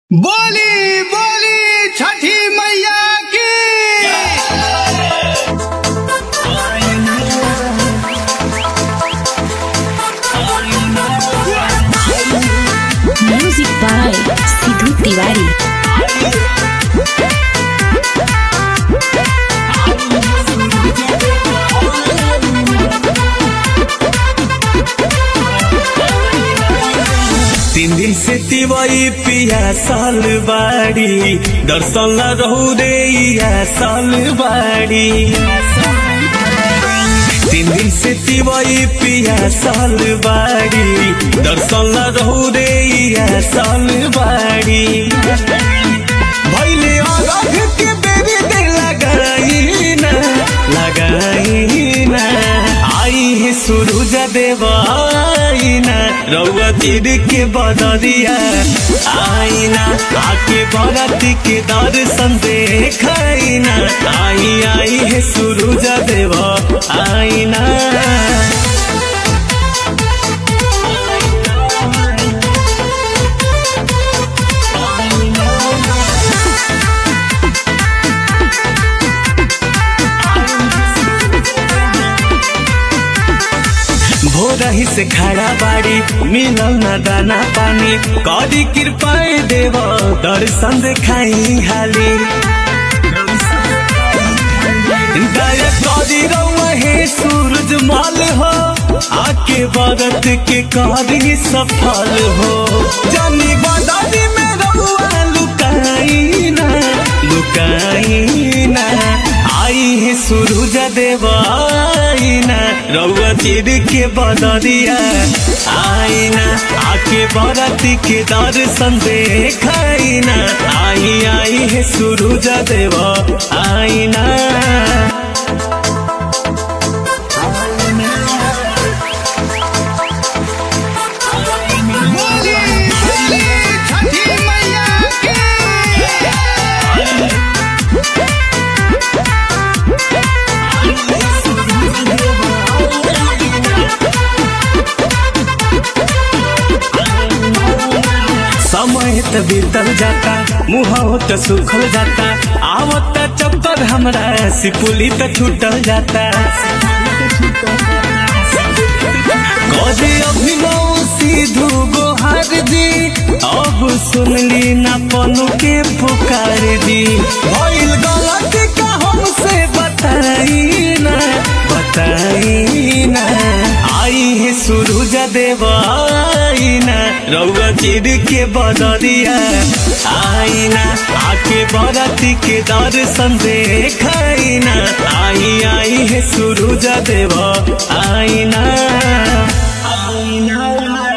बोली बोली छठी मैया की Music by Sidhu Tiwari. तीन दिन से तिवई पिया साल बाड़ी दर्शन ला रहू रे या साल बाड़ी तीन दिन से तिवई पिया साल बाड़ी दर्शन ला रहू रे या साल बाड़ी भैले अरघ के बेरी दे लगाई ना लगाई ना आई है सूरज देवाई ना रउआ तीर के बदरिया आई ना आके बरती के दर्शन देखाई ना आई आई है सूरज देवा आई ना भोरही से खड़ा बाड़ी मिलल न दाना पानी करी कृपाए देव दर्शन देखाई हाली दया करी रउआ हे सूरज माल हो आके बरत के करी सफल हो जानी बदारी में रउआ लुकाई ना लुकाई ना आई है सूरज देवाई ना रउआ चिर के बदरिया आई ना आके बरती के दर्शन देखाई ना आई आई है सूरज देवा आई ना बोली बोली छठी मैया की समय त बीतल जाता मुँह त सुखल जाता आवत चक्कर हमरा सिपुली त छूटल जाता कदे अभिनव सिधु गोहार दी अब सुनली ना पनु के पुकार दी भइल गलती का हमसे बताई ना बताई ना आई है सूरज देवाई ना रउआ चिर के बदरिया आई ना आके बरती के दर्शन देखाई ना आई आई है सूरज देवा आई ना आई ना